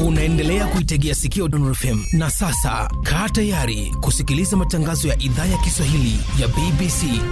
Unaendelea kuitegea sikio Dondon FM na sasa kaa tayari kusikiliza matangazo ya idhaa ya Kiswahili ya BBC.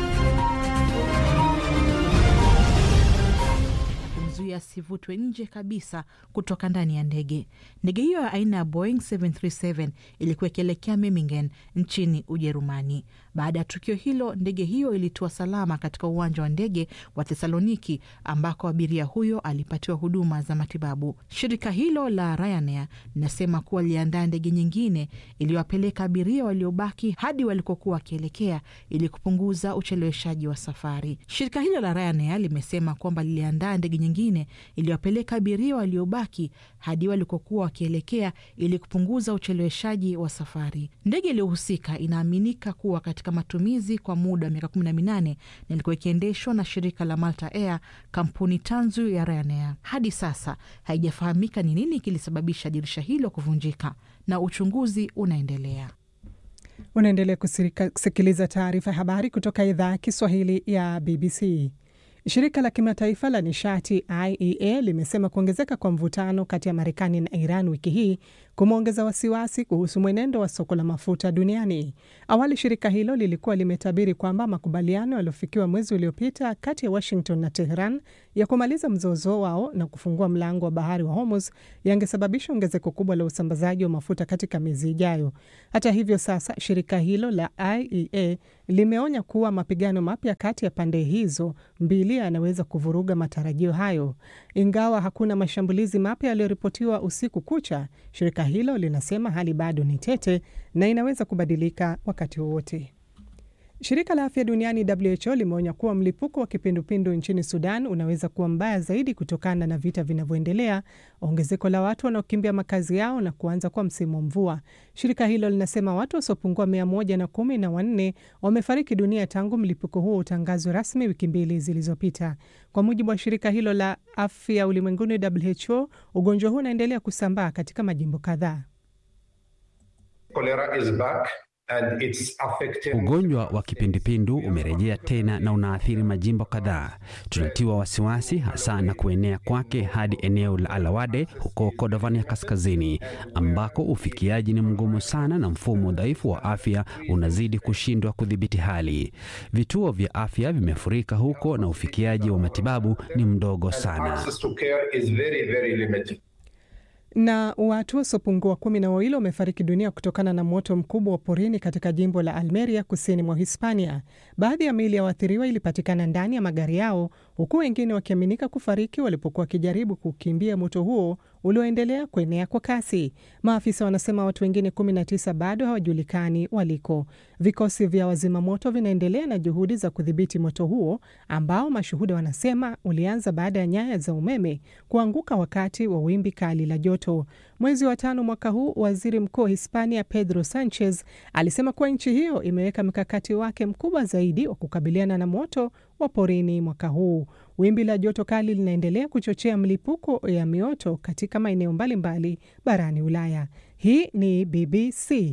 kumzuia asivutwe nje kabisa kutoka ndani ya ndege. Ndege hiyo ya aina ya Boeing 737 ilikuwa ikielekea Memmingen nchini Ujerumani. Baada ya tukio hilo, ndege hiyo ilitua salama katika uwanja wa ndege wa Thessaloniki ambako abiria huyo alipatiwa huduma za matibabu. Shirika hilo la Ryanair linasema kuwa liliandaa ndege nyingine iliyowapeleka abiria waliobaki hadi walikokuwa wakielekea ili kupunguza ucheleweshaji wa safari. Shirika hilo la Ryanair limesema kwamba liliandaa ndege nyingine iliyowapeleka abiria waliobaki hadi walikokuwa wakielekea ili kupunguza ucheleweshaji wa safari. Ndege iliyohusika inaaminika kuwa katika matumizi kwa muda wa miaka 18 na ilikuwa ikiendeshwa na shirika la Malta Air, kampuni tanzu ya Ryanair. Hadi sasa haijafahamika ni nini kilisababisha dirisha hilo kuvunjika na uchunguzi unaendelea. Unaendelea kusikiliza taarifa ya habari kutoka idhaa ya Kiswahili ya BBC. Shirika la kimataifa la nishati IEA limesema kuongezeka kwa mvutano kati ya Marekani na Iran wiki hii kumeongeza wasiwasi kuhusu mwenendo wa soko la mafuta duniani. Awali shirika hilo lilikuwa limetabiri kwamba makubaliano yaliyofikiwa mwezi uliopita kati ya Washington na Tehran ya kumaliza mzozo wao na kufungua mlango wa bahari wa Hormuz yangesababisha ongezeko kubwa la usambazaji wa mafuta katika miezi ijayo. Hata hivyo, sasa shirika hilo la IEA limeonya kuwa mapigano mapya kati ya pande hizo mbili yanaweza kuvuruga matarajio hayo. Ingawa hakuna mashambulizi mapya yaliyoripotiwa usiku kucha, shirika hilo linasema hali bado ni tete na inaweza kubadilika wakati wowote. Shirika la afya duniani WHO limeonya kuwa mlipuko wa kipindupindu nchini Sudan unaweza kuwa mbaya zaidi kutokana na vita vinavyoendelea, ongezeko la watu wanaokimbia makazi yao na kuanza kwa msimu wa mvua. Shirika hilo linasema watu wasiopungua mia moja na kumi na wanne wamefariki dunia tangu mlipuko huo utangazwe rasmi wiki mbili zilizopita. Kwa mujibu wa shirika hilo la afya ulimwenguni WHO, ugonjwa huu unaendelea kusambaa katika majimbo kadhaa. Ugonjwa wa kipindupindu umerejea tena na unaathiri majimbo kadhaa. Tunatiwa wasiwasi hasa na kuenea kwake hadi eneo la Alawade huko Kordofan ya kaskazini, ambako ufikiaji ni mgumu sana na mfumo dhaifu wa afya unazidi kushindwa kudhibiti hali. Vituo vya afya vimefurika huko na ufikiaji wa matibabu ni mdogo sana na watu wasiopungua kumi na wawili wamefariki dunia kutokana na moto mkubwa wa porini katika jimbo la Almeria kusini mwa Hispania. Baadhi ya miili ya waathiriwa ilipatikana ndani ya magari yao, huku wengine wakiaminika kufariki walipokuwa wakijaribu kukimbia moto huo ulioendelea kuenea kwa kasi. Maafisa wanasema watu wengine 19 bado hawajulikani waliko. Vikosi vya wazima moto vinaendelea na juhudi za kudhibiti moto huo ambao mashuhuda wanasema ulianza baada ya nyaya za umeme kuanguka wakati wa wimbi kali la joto. Mwezi wa tano mwaka huu, waziri mkuu wa Hispania Pedro Sanchez alisema kuwa nchi hiyo imeweka mkakati wake mkubwa zaidi wa kukabiliana na moto wa porini mwaka huu. Wimbi la joto kali linaendelea kuchochea mlipuko ya mioto katika maeneo mbalimbali barani Ulaya. Hii ni BBC.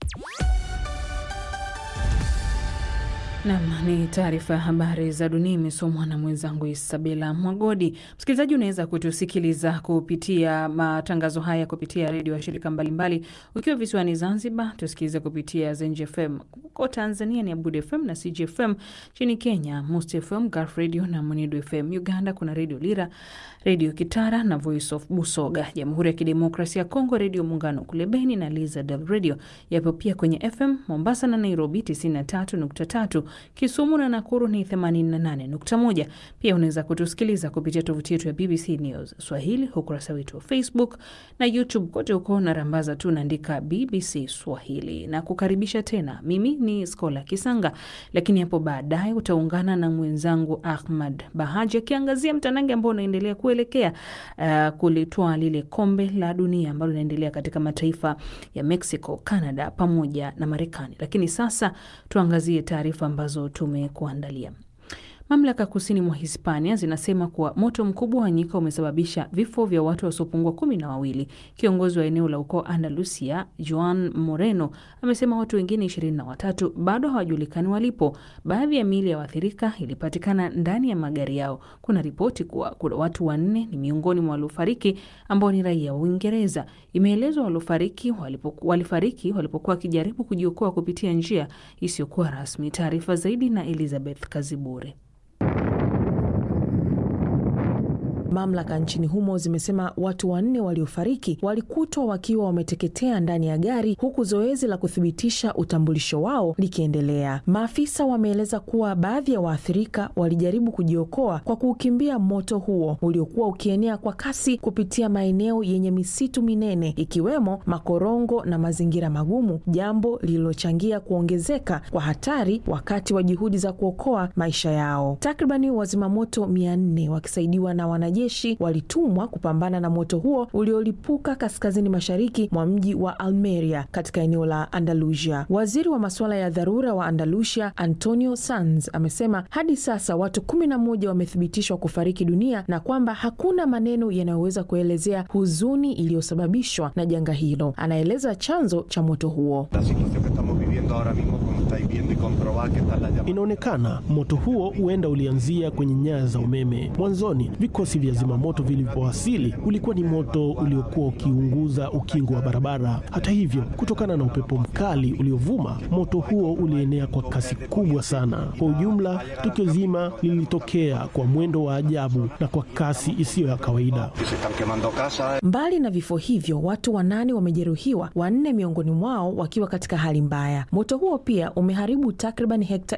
Nam ni taarifa ya habari za dunia imesomwa na mwenzangu Isabela Mwagodi. Msikilizaji, unaweza kutusikiliza kupitia matangazo haya kupitia redio ya shirika mbalimbali. Ukiwa visiwani Zanzibar, tusikilize kupitia Zenj FM. Huko Tanzania ni Abud FM na CG FM. Nchini Kenya, Must FM, Gulf Radio na Munidu FM. Uganda kuna redio Lira, redio Kitara na Voice of Busoga. Jamhuri ya Kidemokrasia ya Kongo, redio Muungano kule Beni na Lizard Radio yapo pia kwenye FM Mombasa na Nairobi 93.3 Kisumu na Nakuru ni 88.1. Pia unaweza kutusikiliza kupitia tovuti yetu ya BBC News Swahili, ukurasa wetu wa Facebook na YouTube. Kote huko na rambaza tu naandika BBC Swahili na kukaribisha tena. Mimi ni Skola Kisanga, lakini hapo baadaye utaungana na mwenzangu Ahmad Bahaji akiangazia mtanange ambao unaendelea kuelekea uh, kulitoa lile kombe la dunia ambalo linaendelea katika mataifa ya Mexico, Canada pamoja na Marekani. Lakini sasa tuangazie taarifa ambazo tumekuandalia. Mamlaka kusini mwa Hispania zinasema kuwa moto mkubwa wa nyika umesababisha vifo vya watu wasiopungua kumi na wawili. Kiongozi wa eneo la ukoo Andalusia, Joan Moreno, amesema watu wengine ishirini na watatu bado hawajulikani walipo. Baadhi ya miili ya waathirika ilipatikana ndani ya magari yao. Kuna ripoti kuwa kuna watu wanne ni miongoni mwa waliofariki ambao ni raia wa Uingereza. Imeelezwa waliofariki walipoku, walifariki walipokuwa wakijaribu kujiokoa kupitia njia isiyokuwa rasmi. Taarifa zaidi na Elizabeth Kazibure. Mamlaka nchini humo zimesema watu wanne waliofariki walikutwa wakiwa wameteketea ndani ya gari huku zoezi la kuthibitisha utambulisho wao likiendelea. Maafisa wameeleza kuwa baadhi ya waathirika walijaribu kujiokoa kwa kuukimbia moto huo uliokuwa ukienea kwa kasi kupitia maeneo yenye misitu minene ikiwemo makorongo na mazingira magumu, jambo lililochangia kuongezeka kwa hatari wakati wa juhudi za kuokoa maisha yao. Takribani wazimamoto mia nne wakisaidiwa na wanajeshi walitumwa kupambana na moto huo uliolipuka kaskazini mashariki mwa mji wa Almeria katika eneo la Andalusia. Waziri wa masuala ya dharura wa Andalusia Antonio Sanz amesema hadi sasa watu kumi na moja wamethibitishwa kufariki dunia na kwamba hakuna maneno yanayoweza kuelezea huzuni iliyosababishwa na janga hilo. Anaeleza chanzo cha moto huo. Inaonekana moto huo huenda ulianzia kwenye nyaya za umeme. Mwanzoni vikosi vya zimamoto vilivyowasili, ulikuwa ni moto uliokuwa ukiunguza ukingo wa barabara. Hata hivyo, kutokana na upepo mkali uliovuma, moto huo ulienea kwa kasi kubwa sana. Kwa ujumla, tukio zima lilitokea kwa mwendo wa ajabu na kwa kasi isiyo ya kawaida. Mbali na vifo hivyo, watu wanane wamejeruhiwa, wanne miongoni mwao wakiwa katika hali mbaya. Moto huo pia umeharibu takriban hekta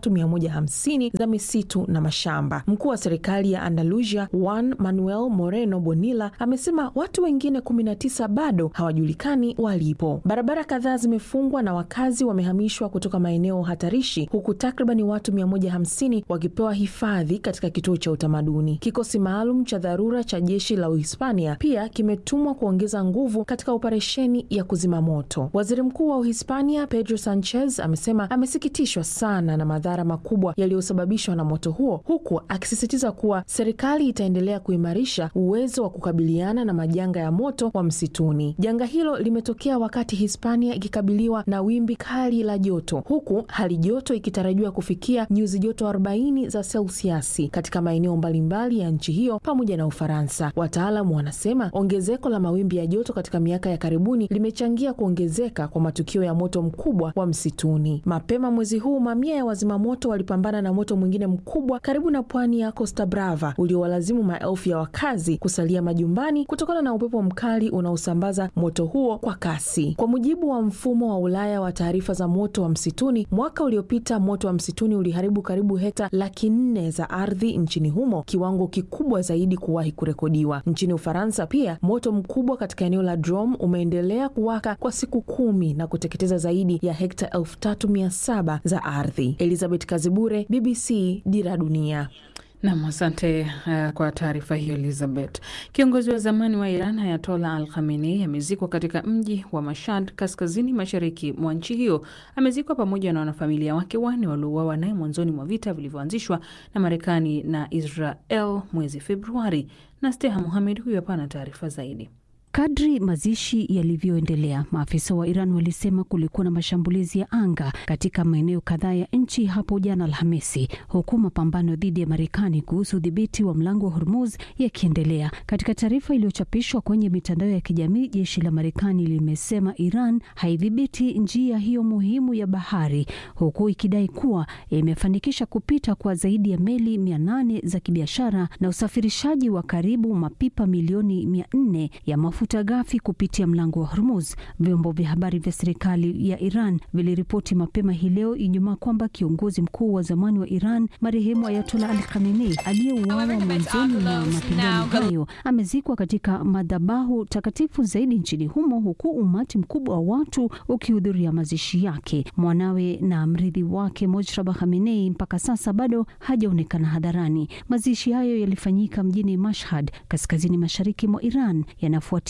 3150 za misitu na mashamba. Mkuu wa serikali ya Andalusia Juan Manuel Moreno Bonilla amesema watu wengine 19 bado hawajulikani walipo. Barabara kadhaa zimefungwa na wakazi wamehamishwa kutoka maeneo hatarishi, huku takribani watu 150 wakipewa hifadhi katika kituo cha utamaduni. Kikosi maalum cha dharura cha jeshi la Uhispania pia kimetumwa kuongeza nguvu katika operesheni ya kuzima moto. Waziri Mkuu wa Uhispania Pedro Sanchez amesema amesikitishwa sana na madhara makubwa yaliyosababishwa na moto huo, huku akisisitiza kuwa serikali itaendelea kuimarisha uwezo wa kukabiliana na majanga ya moto wa msituni. Janga hilo limetokea wakati Hispania ikikabiliwa na wimbi kali la joto, huku hali joto ikitarajiwa kufikia nyuzi joto 40 za selsiasi katika maeneo mbalimbali ya nchi hiyo pamoja na Ufaransa. Wataalamu wanasema ongezeko la mawimbi ya joto katika miaka ya karibuni limechangia kuongezeka kwa matukio ya moto mkubwa wa msituni. Mapema mwezi huu, mamia ya wazimamoto walipambana na moto mwingine mkubwa karibu na pwani ya Costa Brava uliowalazimu maelfu ya wakazi kusalia majumbani kutokana na upepo mkali unaosambaza moto huo kwa kasi. Kwa mujibu wa mfumo wa Ulaya wa taarifa za moto wa msituni, mwaka uliopita moto wa msituni uliharibu karibu hekta laki nne za ardhi nchini humo, kiwango kikubwa zaidi kuwahi kurekodiwa. Nchini Ufaransa pia moto mkubwa katika eneo la Drôme umeendelea kuwaka kwa siku kumi na kuteketeza zaidi ya hekta elfu tatu mia saba za ardhi. Elizabeth Kazibure, BBC, Dira Dunia. Nam, asante uh, kwa taarifa hiyo Elizabeth. Kiongozi wa zamani wa Iran Ayatola Al Khamenei amezikwa katika mji wa Mashhad, kaskazini mashariki mwa nchi hiyo. Amezikwa pamoja na wanafamilia wake wanne waliouawa naye mwanzoni mwa vita vilivyoanzishwa na Marekani na Israel mwezi Februari. Na Steha Muhamed huyu hapa na taarifa zaidi. Kadri mazishi yalivyoendelea, maafisa wa Iran walisema kulikuwa na mashambulizi ya anga katika maeneo kadhaa ya nchi hapo jana Alhamisi, huku mapambano dhidi ya Marekani kuhusu udhibiti wa mlango wa Hormuz yakiendelea. Katika taarifa iliyochapishwa kwenye mitandao ya kijamii, jeshi la Marekani limesema Iran haidhibiti njia hiyo muhimu ya bahari, huku ikidai kuwa imefanikisha kupita kwa zaidi ya meli mia nane za kibiashara na usafirishaji wa karibu mapipa milioni mia nne ya mafuta ghafi kupitia mlango wa Hormuz. Vyombo vya habari vya serikali ya Iran viliripoti mapema hii leo Ijumaa kwamba kiongozi mkuu wa zamani wa Iran marehemu Ayatollah Ali Khamenei aliyeuawa mwanzoni mwa mapigano hayo amezikwa katika madhabahu takatifu zaidi nchini humo, huku umati mkubwa wa watu ukihudhuria mazishi yake. Mwanawe na mrithi wake Mojtaba Khamenei mpaka sasa bado hajaonekana hadharani. Mazishi hayo yalifanyika mjini Mashhad, kaskazini mashariki mwa Iran, yanafuatia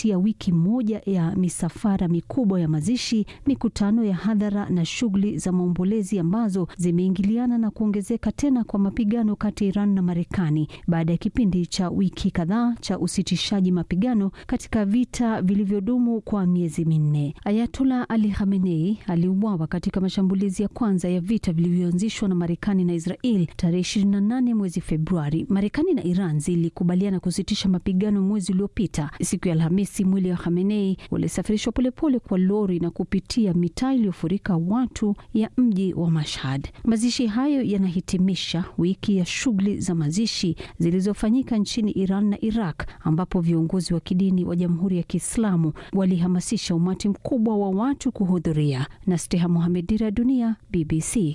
kufuatia wiki moja ya misafara mikubwa ya mazishi, mikutano ya hadhara na shughuli za maombolezi ambazo zimeingiliana na kuongezeka tena kwa mapigano kati ya Iran na Marekani baada ya kipindi cha wiki kadhaa cha usitishaji mapigano katika vita vilivyodumu kwa miezi minne. Ayatollah Ali Khamenei aliuawa katika mashambulizi ya kwanza ya vita vilivyoanzishwa na Marekani na Israel tarehe 28 mwezi Februari. Marekani na Iran zilikubaliana kusitisha mapigano mwezi uliopita. Siku ya Alhamisi, mwili wa Khamenei ulisafirishwa polepole kwa lori na kupitia mitaa iliyofurika watu ya mji wa Mashhad. Mazishi hayo yanahitimisha wiki ya shughuli za mazishi zilizofanyika nchini Iran na Iraq, ambapo viongozi wa kidini wa Jamhuri ya Kiislamu walihamasisha umati mkubwa wa watu kuhudhuria. na Steha Mohamed, Dira ya Dunia, BBC.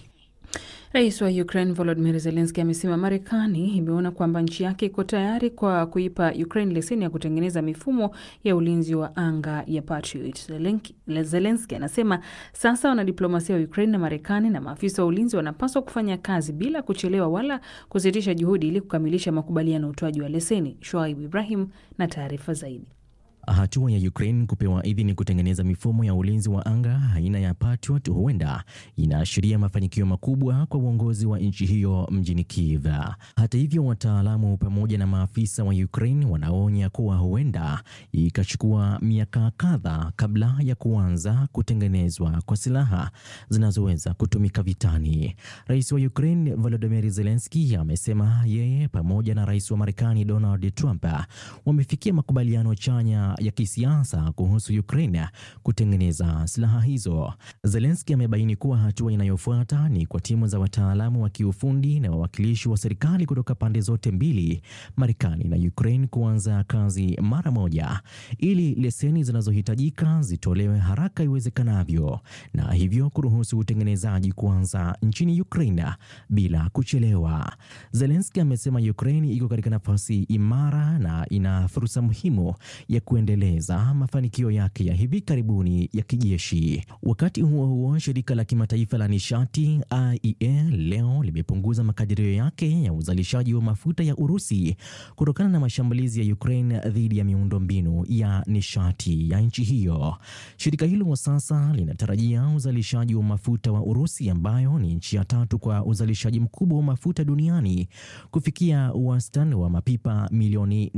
Rais wa Ukraine Volodymyr Zelensky amesema Marekani imeona kwamba nchi yake iko tayari kwa kuipa Ukraine leseni ya kutengeneza mifumo ya ulinzi wa anga ya Patriot. Zelensky anasema sasa wanadiplomasia wa Ukraine na Marekani na maafisa wa ulinzi wanapaswa kufanya kazi bila kuchelewa wala kusitisha juhudi ili kukamilisha makubaliano ya utoaji wa leseni. Shoaib Ibrahim na taarifa zaidi. Hatua ya Ukraine kupewa idhini kutengeneza mifumo ya ulinzi wa anga aina ya Patriot huenda inaashiria mafanikio makubwa kwa uongozi wa nchi hiyo mjini Kiev. Hata hivyo, wataalamu pamoja na maafisa wa Ukraine wanaonya kuwa huenda ikachukua miaka kadhaa kabla ya kuanza kutengenezwa kwa silaha zinazoweza kutumika vitani. Rais wa Ukraine Volodymyr Zelensky amesema yeye pamoja na rais wa Marekani Donald Trump wamefikia makubaliano chanya ya kisiasa kuhusu Ukraine kutengeneza silaha hizo. Zelensky amebaini kuwa hatua inayofuata ni kwa timu za wataalamu wa kiufundi na wawakilishi wa serikali kutoka pande zote mbili, Marekani na Ukraine, kuanza kazi mara moja ili leseni zinazohitajika zitolewe haraka iwezekanavyo, na hivyo kuruhusu utengenezaji kuanza nchini Ukraine bila kuchelewa. Zelensky amesema Ukraine iko katika nafasi imara na ina fursa muhimu ya kuendeleza mafanikio yake ya hivi karibuni ya kijeshi. Wakati huo huo, shirika la kimataifa la nishati IEA leo limepunguza makadirio yake ya uzalishaji wa mafuta ya Urusi kutokana na mashambulizi ya Ukraine dhidi ya miundombinu ya nishati ya nchi hiyo. Shirika hilo sasa linatarajia uzalishaji wa mafuta wa Urusi, ambayo ni nchi ya tatu kwa uzalishaji mkubwa wa mafuta duniani, kufikia wastani wa mapipa milioni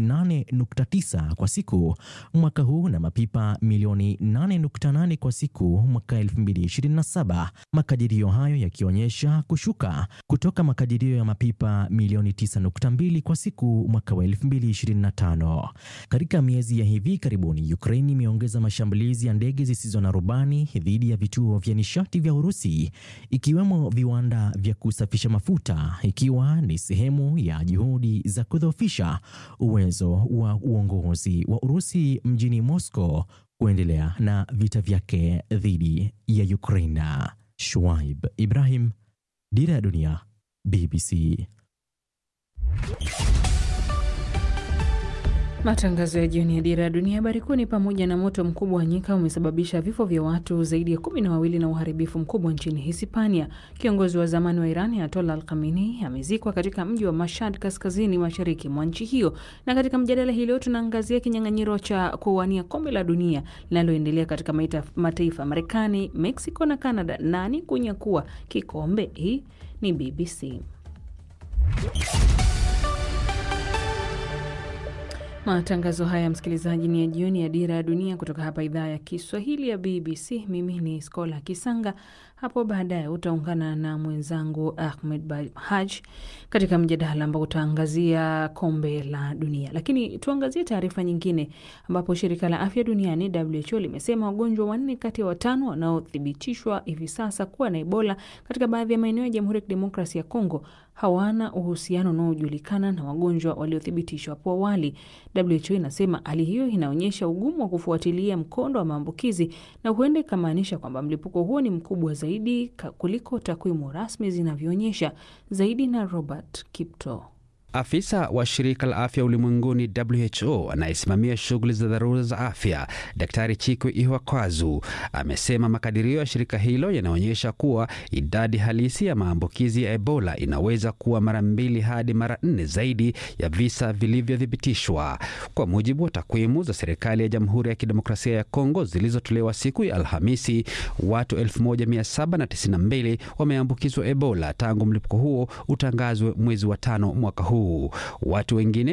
8.9 kwa siku mwaka huu na mapipa milioni 8.8 kwa siku mwaka 2027, makadirio hayo yakionyesha kushuka kutoka makadirio ya mapipa milioni 9.2 kwa siku mwaka wa 2025. Katika miezi ya hivi karibuni, Ukraine imeongeza mashambulizi ya ndege zisizo na rubani dhidi ya vituo vya nishati vya Urusi, ikiwemo viwanda vya kusafisha mafuta, ikiwa ni sehemu ya juhudi za kudhoofisha uwezo wa uongozi wa Urusi mjini Moscow kuendelea na vita vyake dhidi ya Ukraine. Shuaib Ibrahim, Dira ya Dunia, BBC. Matangazo ya jioni ya Dira ya Dunia. Habari kuu ni pamoja na moto mkubwa wa nyika umesababisha vifo vya watu zaidi ya kumi na wawili na uharibifu mkubwa nchini Hispania. Kiongozi wa zamani wa Iran Ayatollah Al Khamenei amezikwa katika mji wa Mashhad, kaskazini mashariki mwa nchi hiyo. Na katika mjadala hii leo tunaangazia kinyang'anyiro cha kuwania kombe la dunia linaloendelea katika mataifa Marekani, Mexico na Canada. Nani kunyakua kikombe? Hii ni BBC. Matangazo haya msikilizaji, ni ya jioni ya Dira ya Dunia kutoka hapa idhaa ya Kiswahili ya BBC. Mimi ni Skola Kisanga. Hapo baadaye utaungana na mwenzangu Ahmed Haj katika mjadala ambao utaangazia kombe la dunia, lakini tuangazie taarifa nyingine, ambapo shirika la afya duniani WHO limesema wagonjwa wanne kati ya watano wanaothibitishwa hivi sasa kuwa na Ebola katika baadhi ya maeneo ya Jamhuri ya Kidemokrasia ya Kongo hawana uhusiano unaojulikana na wagonjwa waliothibitishwa hapo awali. WHO inasema hali hiyo inaonyesha ugumu wa kufuatilia mkondo wa maambukizi na huenda ikamaanisha kwamba mlipuko huo ni mkubwa zaidi kuliko takwimu rasmi zinavyoonyesha. Zaidi na Robert Kipto. Afisa wa shirika la afya ulimwenguni WHO anayesimamia shughuli za dharura za afya, Daktari Chikwe Ihwakwazu amesema makadirio ya shirika hilo yanaonyesha kuwa idadi halisi ya maambukizi ya Ebola inaweza kuwa mara mbili hadi mara nne zaidi ya visa vilivyothibitishwa. Kwa mujibu wa takwimu za serikali ya Jamhuri ya Kidemokrasia ya Kongo zilizotolewa siku ya Alhamisi, watu 1792 wameambukizwa Ebola tangu mlipuko huo utangazwe mwezi wa tano mwaka huu. Watu wengine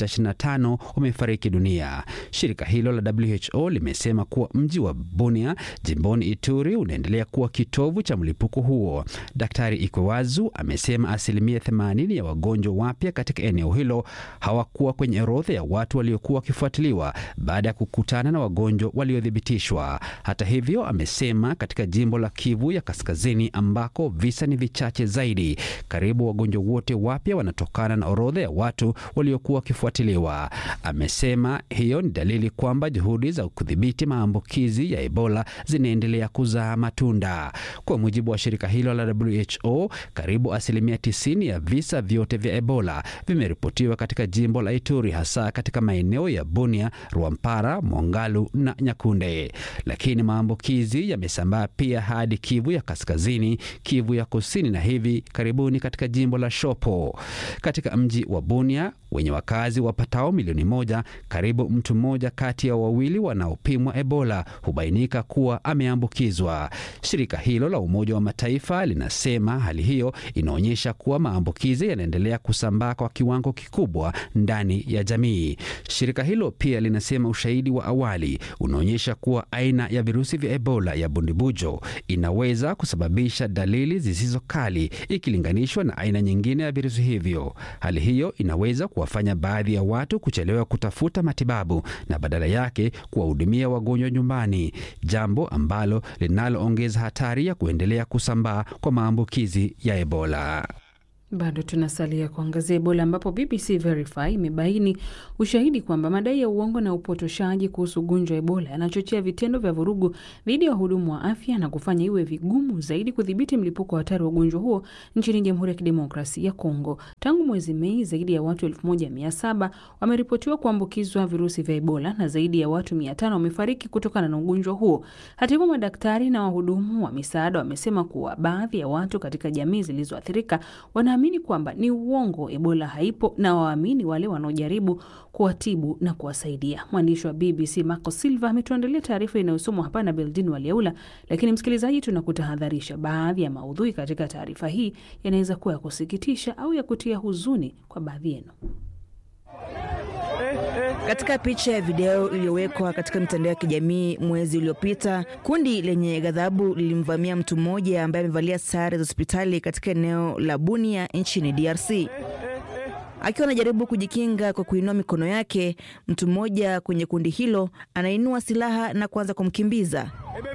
625 wamefariki dunia. Shirika hilo la WHO limesema kuwa mji wa Bunia jimboni Ituri unaendelea kuwa kitovu cha mlipuko huo. Daktari Ikwewazu amesema asilimia 80 ya wagonjwa wapya katika eneo hilo hawakuwa kwenye orodha ya watu waliokuwa wakifuatiliwa baada ya kukutana na wagonjwa waliothibitishwa. Hata hivyo, amesema katika jimbo la Kivu ya Kaskazini ambako visa ni vichache zaidi, karibu wagonjwa wote wapya wanatokana na orodha ya watu waliokuwa wakifuatiliwa. Amesema hiyo ni dalili kwamba juhudi za kudhibiti maambukizi ya Ebola zinaendelea kuzaa matunda. Kwa mujibu wa shirika hilo la WHO, karibu asilimia 90 ya visa vyote vya Ebola vimeripotiwa katika jimbo la Ituri, hasa katika maeneo ya Bunia, Rwampara, Mongalu na Nyakunde. Lakini maambukizi yamesambaa pia hadi Kivu ya Kaskazini, Kivu ya Kusini na hivi karibuni katika jimbo la Shopo. Katika mji wa Bunia wenye wakazi wapatao milioni moja, karibu mtu mmoja kati ya wawili wanaopimwa Ebola hubainika kuwa ameambukizwa. Shirika hilo la Umoja wa Mataifa linasema hali hiyo inaonyesha kuwa maambukizi yanaendelea kusambaa kwa kiwango kikubwa ndani ya jamii. Shirika hilo pia linasema ushahidi wa awali unaonyesha kuwa aina ya virusi vya Ebola ya bundibujo inaweza kusababisha dalili zisizo kali ikilinganishwa na aina nyingine ya virusi hivyo. Hali hiyo inaweza kuwafanya baadhi ya watu kuchelewa kutafuta matibabu na badala yake kuwahudumia wagonjwa nyumbani, jambo ambalo linaloongeza hatari ya kuendelea kusambaa kwa maambukizi ya Ebola. Bado tunasalia kuangazia Ebola ambapo BBC Verify imebaini ushahidi kwamba madai ya uongo na upotoshaji kuhusu ugonjwa wa Ebola yanachochea vitendo vya vurugu dhidi ya wahudumu wa afya na kufanya iwe vigumu zaidi kudhibiti mlipuko wa hatari wa ugonjwa huo nchini Jamhuri ya Kidemokrasia ya Kongo. Tangu mwezi Mei, zaidi ya watu 1700 wameripotiwa kuambukizwa virusi vya Ebola na zaidi ya watu 500 wamefariki kutokana na ugonjwa huo. Hata hivyo, madaktari na wahudumu wa misaada wamesema kuwa baadhi ya watu katika jamii zilizoathirika wana amini kwamba ni uongo, Ebola haipo na waamini wale wanaojaribu kuwatibu na kuwasaidia. Mwandishi wa BBC Marco Silva ametuandalia taarifa inayosomwa hapa na Beldin Waliaula. Lakini msikilizaji, tunakutahadharisha, baadhi ya maudhui katika taarifa hii yanaweza kuwa ya kusikitisha au ya kutia huzuni kwa baadhi yenu. Katika picha ya video iliyowekwa katika mitandao ya kijamii mwezi uliopita, kundi lenye ghadhabu lilimvamia mtu mmoja ambaye amevalia sare za hospitali katika eneo la Bunia nchini DRC. Akiwa anajaribu kujikinga kwa kuinua mikono yake, mtu mmoja kwenye kundi hilo anainua silaha na kuanza kumkimbiza.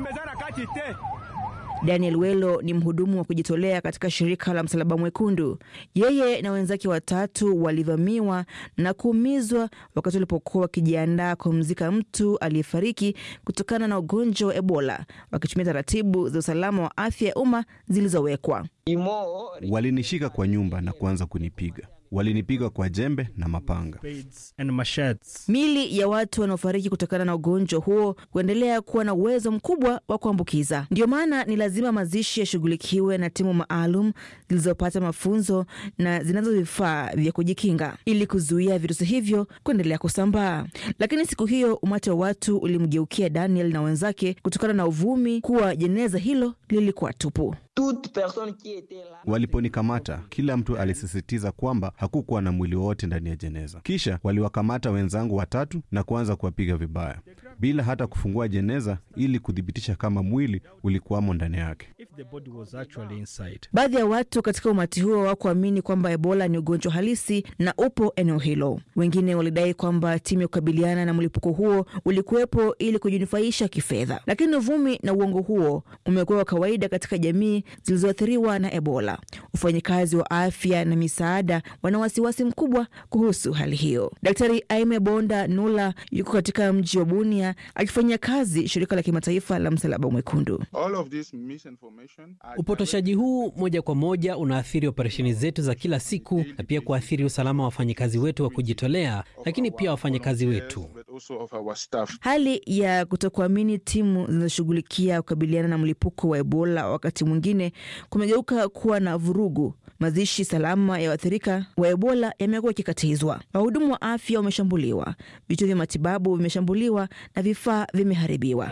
Daniel Welo ni mhudumu wa kujitolea katika shirika la Msalaba Mwekundu. Yeye na wenzake watatu walivamiwa na kuumizwa wakati walipokuwa wakijiandaa kumzika mtu aliyefariki kutokana na ugonjwa wa Ebola, wakitumia taratibu za usalama wa afya ya umma zilizowekwa. Walinishika kwa nyumba na kuanza kunipiga walinipiga kwa jembe na mapanga. Mili ya watu wanaofariki kutokana na ugonjwa huo huendelea kuwa na uwezo mkubwa wa kuambukiza. Ndio maana ni lazima mazishi yashughulikiwe na timu maalum zilizopata mafunzo na zinazo vifaa vya kujikinga ili kuzuia virusi hivyo kuendelea kusambaa. Lakini siku hiyo umati wa watu ulimgeukia Daniel na wenzake kutokana na uvumi kuwa jeneza hilo lilikuwa tupu. Waliponikamata, kila mtu alisisitiza kwamba hakukuwa na mwili wowote ndani ya jeneza. Kisha waliwakamata wenzangu watatu na kuanza kuwapiga vibaya bila hata kufungua jeneza ili kuthibitisha kama mwili ulikuwamo ndani yake. Baadhi ya watu katika umati huo hawakuamini kwamba Ebola ni ugonjwa halisi na upo eneo hilo. Wengine walidai kwamba timu ya kukabiliana na mlipuko huo ulikuwepo ili kujinufaisha kifedha, lakini uvumi na uongo huo umekuwa wa kawaida katika jamii duniani zilizoathiriwa na Ebola. Wafanyakazi wa afya na misaada wana wasiwasi mkubwa kuhusu hali hiyo. Daktari Aime Bonda Nula yuko katika mji wa Bunia akifanyia kazi shirika la kimataifa la Msalaba Mwekundu. Upotoshaji huu moja kwa moja unaathiri operesheni zetu za kila siku na pia kuathiri usalama wa wafanyakazi wetu wa kujitolea, lakini pia wafanyakazi wetu. Hali ya kutokuamini timu zinazoshughulikia kukabiliana na mlipuko wa Ebola wakati mwingine kumegeuka kuwa na vurugu. Mazishi salama ya waathirika wa Ebola yamekuwa yakikatizwa. Wahudumu wa afya wameshambuliwa, vituo vya matibabu vimeshambuliwa na vifaa vimeharibiwa.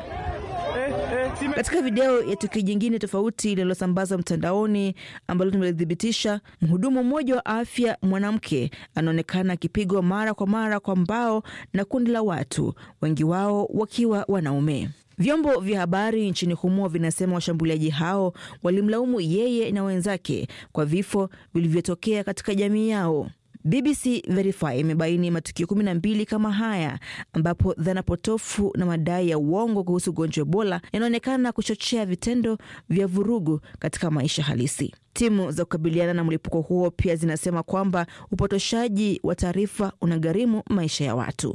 Katika video ya tukio jingine tofauti lililosambazwa mtandaoni ambalo tumelithibitisha, mhudumu mmoja wa afya mwanamke anaonekana akipigwa mara kwa mara kwa mbao na kundi la watu, wengi wao wakiwa wanaume. Vyombo vya habari nchini humo vinasema washambuliaji hao walimlaumu yeye na wenzake kwa vifo vilivyotokea katika jamii yao. BBC Verify imebaini matukio kumi na mbili kama haya ambapo dhana potofu na madai ya uongo kuhusu ugonjwa wa Ebola yanaonekana kuchochea vitendo vya vurugu katika maisha halisi. Timu za kukabiliana na mlipuko huo pia zinasema kwamba upotoshaji wa taarifa unagharimu maisha ya watu.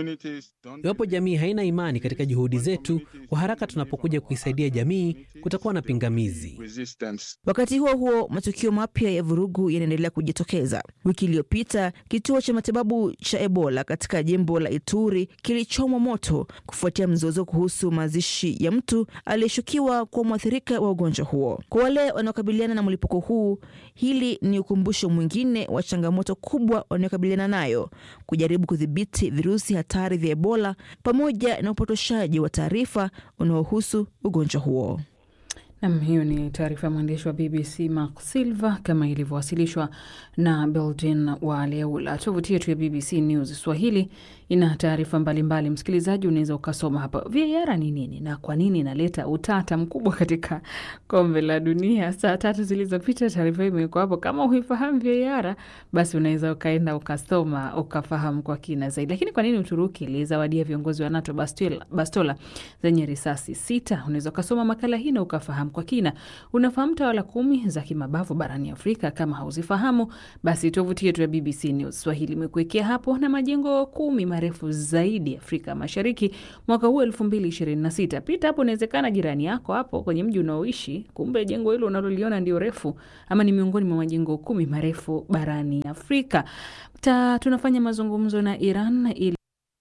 Iwapo jamii haina imani katika juhudi zetu, kwa haraka tunapokuja kuisaidia jamii, kutakuwa na pingamizi. Wakati huo huo, matukio mapya ya vurugu yanaendelea kujitokeza. Wiki iliyopita kituo cha matibabu cha Ebola katika jimbo la Ituri kilichomwa moto kufuatia mzozo kuhusu mazishi ya mtu aliyeshukiwa kuwa mwathirika wa ugonjwa huo. Kwa wale wanaokabiliana na mlipuko huu, hili ni ukumbusho mwingine wa changamoto kubwa wanayokabiliana nayo, kujaribu kudhibiti virusi hatari vya Ebola pamoja na upotoshaji wa taarifa unaohusu ugonjwa huo. Nam, hiyo ni taarifa ya mwandishi wa BBC Mark Silva kama ilivyowasilishwa na Belgin wa Leula. Tovuti yetu ya BBC News Swahili ina taarifa mbalimbali. Msikilizaji, unaweza ukasoma hapa VAR ni nini na kwa nini inaleta utata mkubwa katika kombe la dunia. Saa tatu zilizopita taarifa hii imewekwa hapo. Kama huifahamu VAR, basi unaweza ukaenda ukasoma ukafahamu kwa kina zaidi. Lakini kwa nini Uturuki ilizawadia viongozi wa NATO bastola, bastola zenye risasi sita? Unaweza ukasoma makala hii na ukafahamu kwa kina. Unafahamu tawala kumi za kimabavu barani Afrika? Kama hauzifahamu, basi tovuti yetu ya BBC News Swahili imekuwekea hapo, na majengo kumi marefu zaidi Afrika Mashariki mwaka huu elfu mbili ishirini na sita. Pita hapo, inawezekana jirani yako hapo kwenye mji unaoishi, kumbe jengo hilo unaloliona ndio refu ama ni miongoni mwa majengo kumi marefu barani Afrika. Ta, tunafanya mazungumzo na Iran ili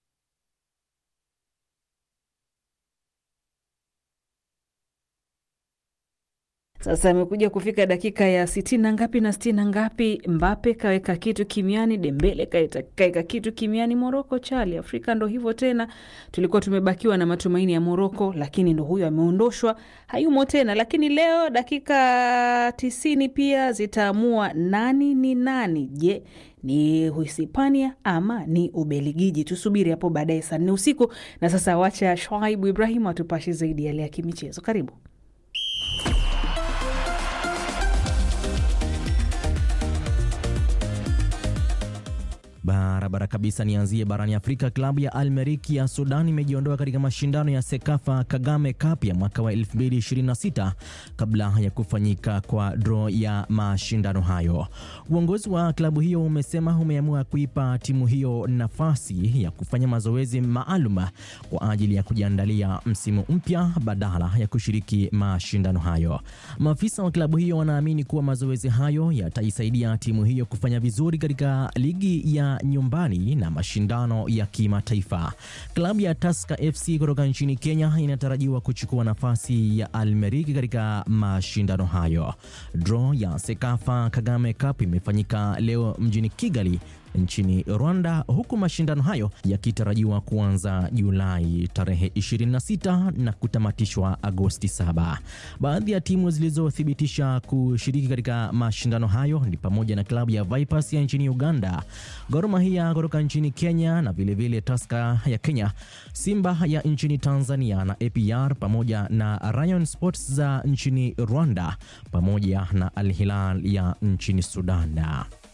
Sasa amekuja kufika dakika ya sitini na ngapi na sitini na ngapi, Mbape kaweka kitu kimiani, Dembele kaweka kitu kimiani, Moroko chali. Afrika ndo hivyo tena, tulikuwa tumebakiwa na matumaini ya Moroko, lakini ndo huyo ameondoshwa, hayumo tena. Lakini leo dakika tisini pia zitaamua nani ni nani. Je, ni Uhispania ama ni Ubeligiji? Tusubiri hapo baadaye saa nne usiku. Na sasa wacha Shwaibu Ibrahim atupashe zaidi yale ya kimichezo. Karibu. Barabara kabisa. Nianzie barani Afrika. Klabu ya Al Merrikh ya Sudan imejiondoa katika mashindano ya Sekafa Kagame Cup ya mwaka wa 2026 kabla ya kufanyika kwa draw ya mashindano hayo. Uongozi wa klabu hiyo umesema umeamua kuipa timu hiyo nafasi ya kufanya mazoezi maalum kwa ajili ya kujiandalia msimu mpya badala ya kushiriki mashindano hayo. Maafisa wa klabu hiyo wanaamini kuwa mazoezi hayo yataisaidia timu hiyo kufanya vizuri katika ligi ya nyumbani na mashindano ya kimataifa. Klabu ya Tusker FC kutoka nchini Kenya inatarajiwa kuchukua nafasi ya Al Merrikh katika mashindano hayo. Draw ya Sekafa Kagame Cup imefanyika leo mjini Kigali nchini Rwanda, huku mashindano hayo yakitarajiwa kuanza Julai tarehe 26 na kutamatishwa Agosti 7. Baadhi ya timu zilizothibitisha kushiriki katika mashindano hayo ni pamoja na klabu ya Vipers ya nchini Uganda, Gor Mahia kutoka nchini Kenya na vilevile Tusker ya Kenya, Simba ya nchini Tanzania na APR pamoja na Rayon Sports za nchini Rwanda pamoja na Al Hilal ya nchini Sudan.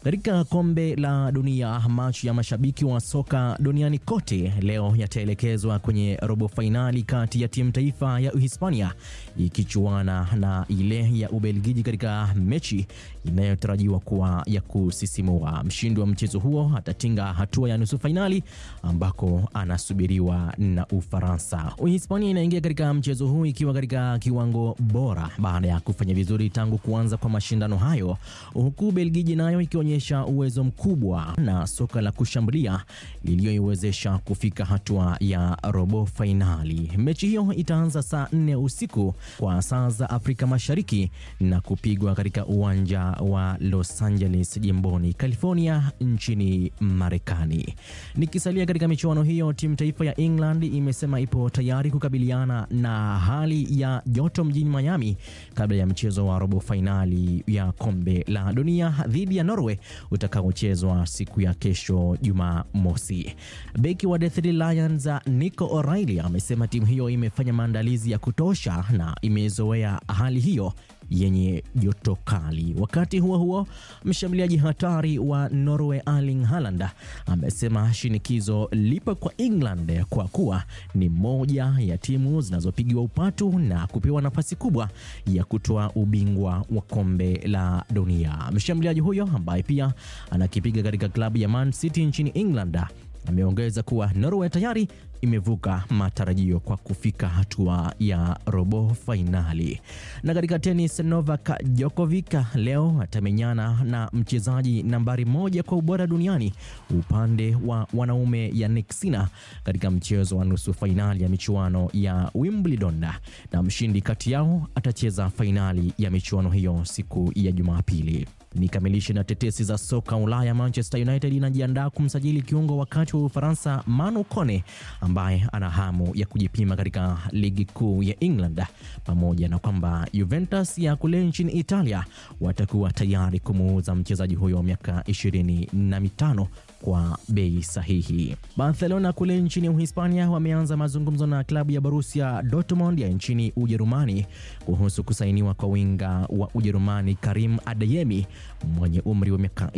Katika kombe la dunia, macho ya mashabiki wa soka duniani kote leo yataelekezwa kwenye robo fainali kati ya timu taifa ya Uhispania ikichuana na ile ya Ubelgiji katika mechi inayotarajiwa kuwa ya kusisimua. Mshindi wa mchezo huo atatinga hatua ya nusu fainali ambako anasubiriwa na Ufaransa. Uhispania inaingia katika mchezo huu ikiwa katika kiwango bora baada ya kufanya vizuri tangu kuanza kwa mashindano hayo, huku Belgiji nayo ikionyesha uwezo mkubwa na soka la kushambulia liliyoiwezesha kufika hatua ya robo fainali. Mechi hiyo itaanza saa nne usiku kwa saa za Afrika Mashariki na kupigwa katika uwanja wa Los Angeles jimboni California nchini Marekani. Nikisalia katika michuano hiyo, timu taifa ya England imesema ipo tayari kukabiliana na hali ya joto mjini Miami kabla ya mchezo wa robo fainali ya kombe la dunia dhidi ya Norway utakaochezwa siku ya kesho Jumamosi. Beki wa The Three Lions Nico O'Reilly amesema timu hiyo imefanya maandalizi ya kutosha na imezoea hali hiyo yenye joto kali. Wakati huo huo, mshambuliaji hatari wa Norway Erling Haaland amesema shinikizo lipo kwa England kwa kuwa ni moja ya timu zinazopigiwa upatu na kupewa nafasi kubwa ya kutoa ubingwa wa kombe la dunia. Mshambuliaji huyo ambaye pia anakipiga katika klabu ya Man City nchini England ameongeza kuwa Norway tayari imevuka matarajio kwa kufika hatua ya robo fainali. Na katika tenis, Novak Djokovic leo atamenyana na mchezaji nambari moja kwa ubora duniani upande wa wanaume Jannik Sinner katika mchezo wa nusu fainali ya michuano ya Wimbledon, na mshindi kati yao atacheza fainali ya michuano hiyo siku ya Jumapili. Nikamilishe na tetesi za soka Ulaya. Manchester United inajiandaa kumsajili kiungo wakati wa Ufaransa Manu Kone ambaye ana hamu ya kujipima katika ligi kuu ya England, pamoja na kwamba Juventus ya kule nchini Italia watakuwa tayari kumuuza mchezaji huyo wa miaka ishirini na mitano kwa bei sahihi. Barcelona kule nchini Uhispania wameanza mazungumzo na klabu ya Borussia Dortmund ya nchini Ujerumani kuhusu kusainiwa kwa winga wa Ujerumani Karim Adeyemi mwenye umri wa miaka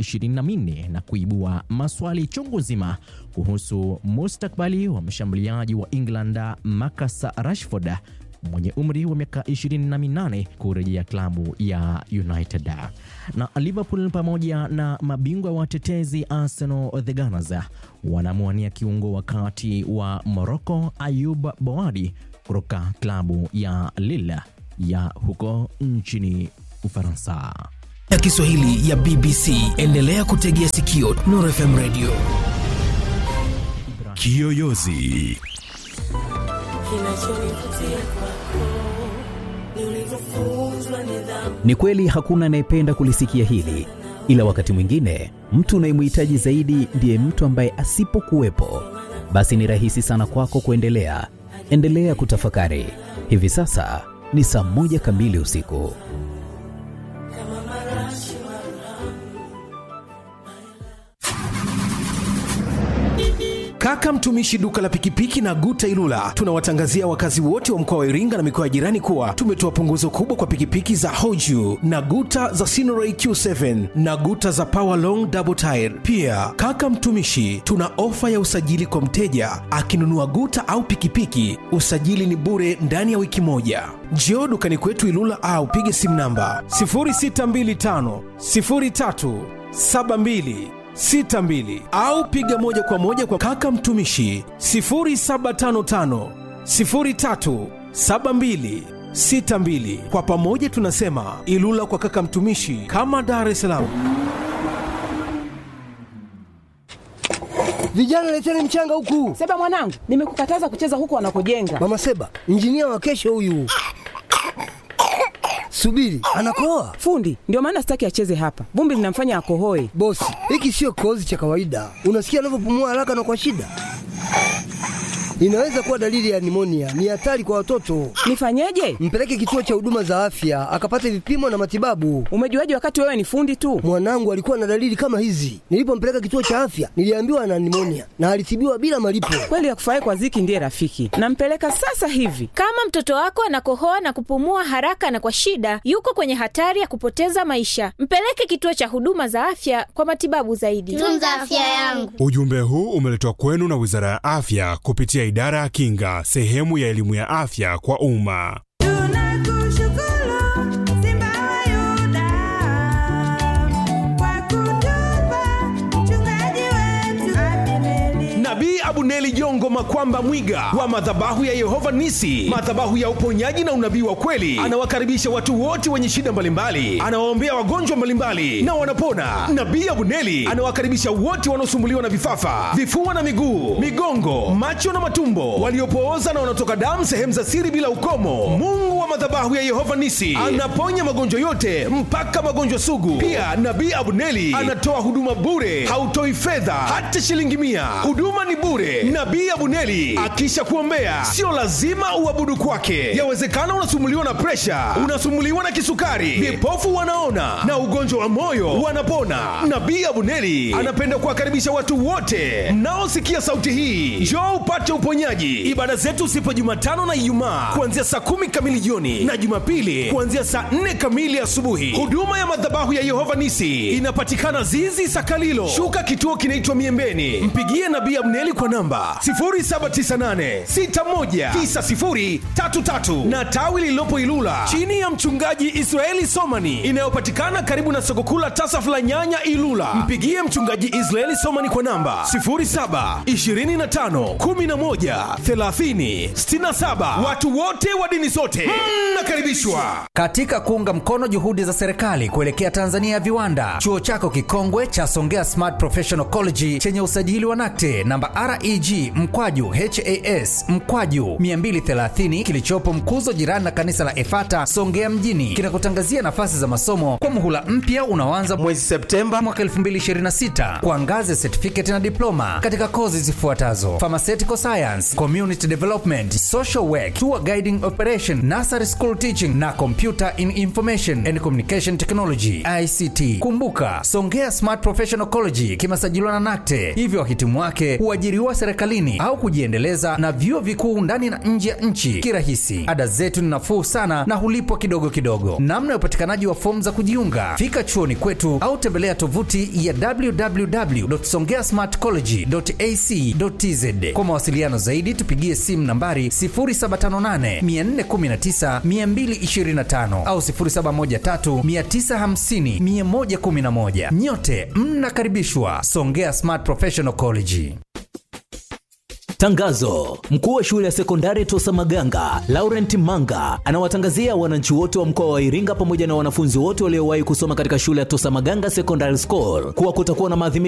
24 na kuibua maswali chungu zima kuhusu mustakbali wa mshambuliaji wa England Marcus Rashford mwenye umri wa miaka 28 kurejea klabu ya United. Na Liverpool pamoja na mabingwa watetezi Arsenal the Gunners wanamwania kiungo wakati wa Morocco Ayub Boadi kutoka klabu ya Lille ya huko nchini Ufaransa. ya Kiswahili ya BBC. Endelea kutegea sikio Nuru FM Radio. Kiyoyozi Ni kweli hakuna anayependa kulisikia hili, ila wakati mwingine mtu unayemhitaji zaidi ndiye mtu ambaye asipokuwepo, basi ni rahisi sana kwako kuendelea. Endelea kutafakari. Hivi sasa ni saa moja kamili usiku. Kaka mtumishi duka la pikipiki na Guta Ilula tunawatangazia wakazi wote wa mkoa wa Iringa na mikoa ya jirani kuwa tumetoa punguzo kubwa kwa pikipiki za Hoju na Guta za Sinoray Q7 na Guta za Power Long Double Tire. Pia kaka mtumishi, tuna ofa ya usajili kwa mteja akinunua Guta au pikipiki, usajili ni bure ndani ya wiki moja. Njoo dukani kwetu Ilula au pige simu namba 0625 03 72 62 au piga moja kwa moja kwa kaka mtumishi 0755 03 72 62. Kwa pamoja tunasema Ilula kwa kaka mtumishi, kama Dar es Salaam. Vijana leteni mchanga huku. Seba mwanangu, nimekukataza kucheza huku wanakojenga. Mama Seba, injinia wa kesho huyu. Subiri, anakoa fundi. Ndio maana sitaki acheze hapa, vumbi linamfanya akohoe. Bosi, hiki sio kikohozi cha kawaida. Unasikia anavyopumua haraka na kwa shida inaweza kuwa dalili ya nimonia. Ni hatari kwa watoto. Nifanyeje? Mpeleke kituo cha huduma za afya akapate vipimo na matibabu. Umejuaje wakati wewe ni fundi tu? Mwanangu alikuwa na dalili kama hizi. Nilipompeleka kituo cha afya, niliambiwa ana nimonia na alitibiwa bila malipo. Kweli ya kufurahi kwa Ziki ndiye rafiki. Nampeleka sasa hivi. Kama mtoto wako anakohoa na kupumua haraka na kwa shida, yuko kwenye hatari ya kupoteza maisha. Mpeleke kituo cha huduma za afya kwa matibabu zaidi. Tunza afya yangu. Ujumbe huu umeletwa kwenu na Wizara ya Afya kupitia Idara ya Kinga, sehemu ya elimu ya afya kwa umma. Nabii Abuneli Jongo Makwamba Mwiga wa madhabahu ya Yehova Nisi, madhabahu ya uponyaji na unabii wa kweli, anawakaribisha watu wote wenye shida mbalimbali, anawaombea wagonjwa mbalimbali na wanapona. Nabii Abuneli anawakaribisha wote wanaosumbuliwa na vifafa, vifua na miguu, migongo, macho na matumbo, waliopooza na wanaotoka damu sehemu za siri bila ukomo. Mungu wa madhabahu ya Yehova Nisi anaponya magonjwa yote mpaka magonjwa sugu. Pia Nabii Abuneli anatoa huduma bure, hautoi fedha hata shilingi mia. Huduma ni bure. Nabii Abuneli akisha kuombea, sio lazima uabudu kwake. Yawezekana unasumuliwa na presha, unasumuliwa na kisukari, vipofu wanaona na ugonjwa wa moyo wanapona. Nabii Abuneli anapenda kuwakaribisha watu wote mnaosikia sauti hii, njoo upate uponyaji. Ibada zetu zipo Jumatano na Ijumaa kuanzia saa kumi kamili jioni na Jumapili kuanzia saa nne kamili asubuhi. Huduma ya madhabahu ya Yehova Nisi inapatikana Zizi Sakalilo, shuka kituo kinaitwa Miembeni. Mpigie Nabii Abneli kwa namba 0798619033 na tawi lililopo Ilula chini ya mchungaji Israeli Somani inayopatikana karibu na soko kuu la Tasaf la Nyanya Ilula. Mpigie mchungaji Israeli Somani kwa namba 0725113067. Watu wote wa dini zote mnakaribishwa. Katika kuunga mkono juhudi za serikali kuelekea Tanzania ya viwanda, chuo chako kikongwe cha Songea Smart Professional College chenye usajili wa NACTE namba REG mkwaju HAS mkwaju 230 kilichopo Mkuzo, jirani na kanisa la Efata Songea mjini, kinakutangazia nafasi za masomo kwa muhula mpya unaoanza mwezi Septemba mwaka 2026 kwa ngazi ya certificate na diploma katika kozi zifuatazo: pharmaceutical science, community development, social work, tour guiding operation, nursery school teaching na computer in information and communication technology ICT. Kumbuka, Songea Smart Professional College kimesajiliwa na NACTE, hivyo wahitimu wake huajiriwa serikalini au kujiendeleza na vyuo vikuu ndani na nje ya nchi kirahisi. Ada zetu ni nafuu sana na hulipwa kidogo kidogo. Namna ya upatikanaji wa fomu za kujiunga, fika chuoni kwetu au tembelea tovuti ya www.songeasmartcollege.ac.tz. Kwa mawasiliano zaidi, tupigie simu nambari 0758 419 225 au 0713 950 111. Nyote mnakaribishwa Songea Smart Professional College. Tangazo: mkuu wa shule ya sekondari Tosa Maganga Laurent Manga anawatangazia wananchi wote wa mkoa wa Iringa pamoja na wanafunzi wote waliowahi kusoma katika shule ya Tosa Maganga Secondary School kuwa kutakuwa na maadhimisho